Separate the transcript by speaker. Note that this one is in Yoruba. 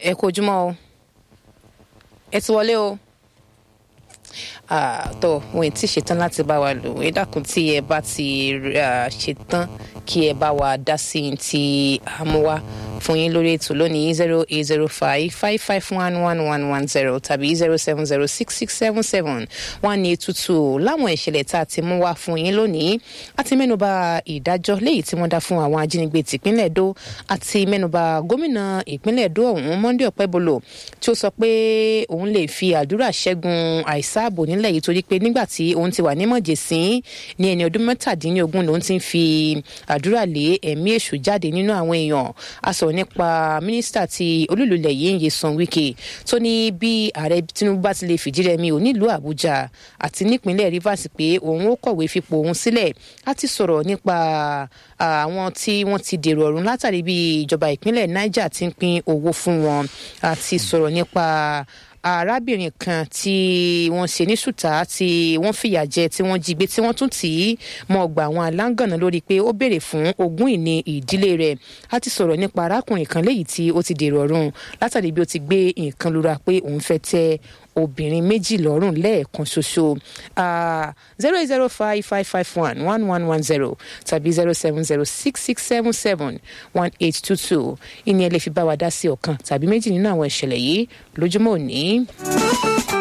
Speaker 1: ẹ kú ojúmọ́ o ẹ ti wọlé o tó wọn ti ṣetán láti bá wa lò ẹ dákun tí ẹ bá ti ṣetán kí ẹ bá wa dá sí i ti àmúwá fún yín lórí ètò lónìí zero eight zero five five five one one one one zero tàbí zero seven zero six six seven seven one eight two two láwọn ìṣẹ̀lẹ̀ tá a ti mú wá fún yín lónìí a ti mẹ́nuba ìdájọ́ léyìí tí wọ́n dá fún àwọn ajínigbé tìpínlẹ̀ Ẹdó àti mẹ́nuba gómìnà ìpínlẹ̀ Ẹdó ọ̀hún Monday Ọ̀pẹ́bọlò tí ó sọ pé òun lè fi àdúrà ṣẹ́gun àìsáàbò nílẹ̀ yìí torí pé nígbà tí òun ti wà ní mọ̀jẹ̀sín ní ẹni ọdún mẹ́tàdínlógún lòun ti ń fi àdúrà lé ẹ̀mí èṣù jáde nínú àwọn èèyàn a sọ̀rọ̀ nípa mínísítà ti olúlulẹ̀ yìí Nyesom Wike tó ní bí ààrẹ Tinubu bá ti lè fìdí rẹmi ò nílùú Àbújá àti nípínlẹ̀ Rivers pé òun ó kọ̀wé fipò òun sílẹ̀ a ti sọ̀rọ̀ nípa àwọn tí wọ́n ti dèrò ọ̀run látàrí bí ìjọba ìpínlẹ̀ Niger ti ń pín owó fún wọn a ti sọ̀rọ̀ nípa arábìnrin kan tí wọ́n ṣe ní ṣùtá tí wọ́n fìyà jẹ tí wọ́n jí gbé tí wọ́n tún tì í mọ́ ọgbà àwọn aláǹgànná lórí pé ó béèrè fún ogún ìní ìdílé rẹ̀ a ti sọ̀rọ̀ nípa arákùnrin kan léyìí tí ó ti dèrò ọ̀run látàrí bí ó ti gbé nǹkan lura pé òun fẹ́ tẹ́ obìnrin méjì lọ́rùn lẹ́ẹ̀kan ṣoṣo zero eight zero five five five one one one one zero tàbí zero seven zero six six seven seven one eight two two ìní ẹ lè fi bá wa dá sí ọ̀kan tàbí méjì nínú àwọn ìṣẹ̀lẹ̀ yìí lójúmọ́ òní.